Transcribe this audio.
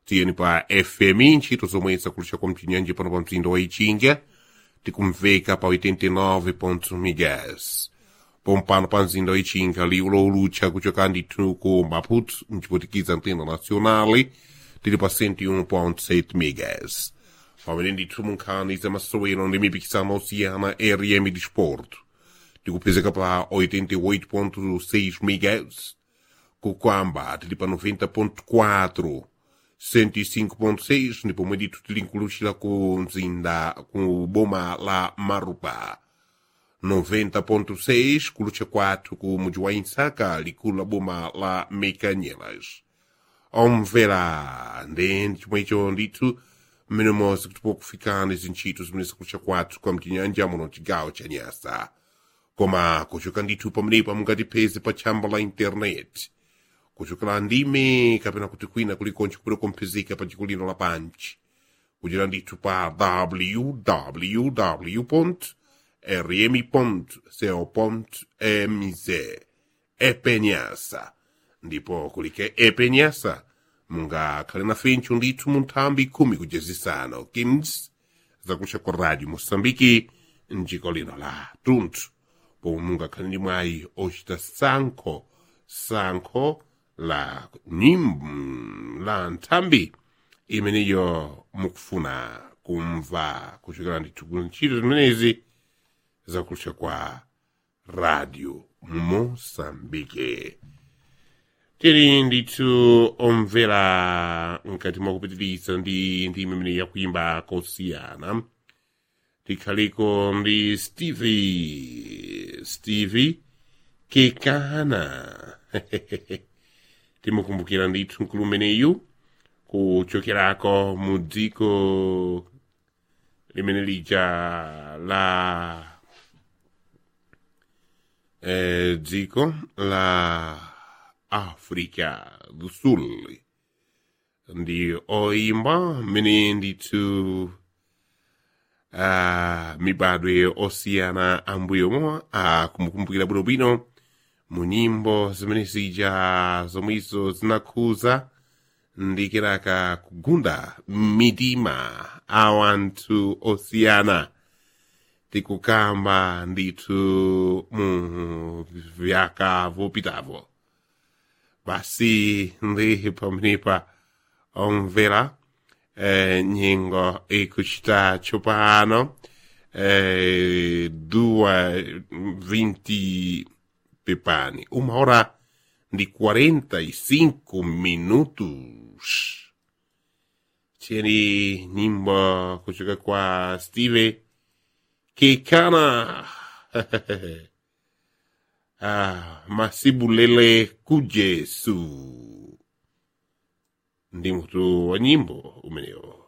tiyeni pa fm ntchito zomwe zakulucha kwa mchinyanja pano pa mzinda wa ichinga tikumveka pa 89 megas pompano pa mzinda wa ichinga liwu lowulucha kuchoka ndithu ku maputo mciputikiza antena nacionale tili pa 101.7 megas pamene ndithu munkhani za masowero ndi mipikisano osiyana rm disporto tikupezeka pa 88.6 megas kukwamba tili pa 90.4 105.6 ndipo pomwe ndithu tili nkuluchira ku mzinda ku boma la marupa 90.6 kulucha kwathu ku mudzi wa insaka likulu la boma la mekanyelas omvera ndi chomwecho ndithu mmene monse kuti pokufikani zintchito zimene zikulucha kwathu kwa mchinyanja muno chigawo cha nyasa koma kuchoka ndithu pamenepo mungatipeze pa tchamba la intaneti kuchokera ndime kapena kuti kwina kulikonse kupita kumphizika pa dziko lino lapanchi kuchera ndithu pa www rmi co mz epenyasa ndipo kulike epenyasa mungakhale nafencho ndithu mu nthambi khumi kujezisano kins zakucha kwa radio moçambike mdziko lino la tunthu pomwe mungakhale ndi mwayi ochita sankho sankho la nyimbo la nthambi imeneyo mukufuna kumva kuchokera ndithu ku ntchito zimenezi zakulucha kwa radio moçambike tili ndithu omvera mkati mwa kupitiriza ndi ndi imene yakuimba kosiyana tikhaliko ndi stevie stevie kekana timukumbukira ndithu mkulu umeneyu kuchokerako mu dziko limene lija la eh, dziko la africa do sul ndi oimba mmene ndithu uh, mibadwe osiyana ambuyomo akumukumbukira bwinobwino mu nyimbo zimene zija zomwezo zinakhuza ndi kenaka kugunda mitima a wanthu osiyana tikukamba ndithu mu vyaka vopitavo basi ndi pamenepa omvera eh, nyengo ikuchita tsopano eh, dua vinte pepani uma hora de 45 minutos tieni nyimbo kutoka kwa steve kekana ah, masibulele kujesu ndi mutu wa nyimbo umenewo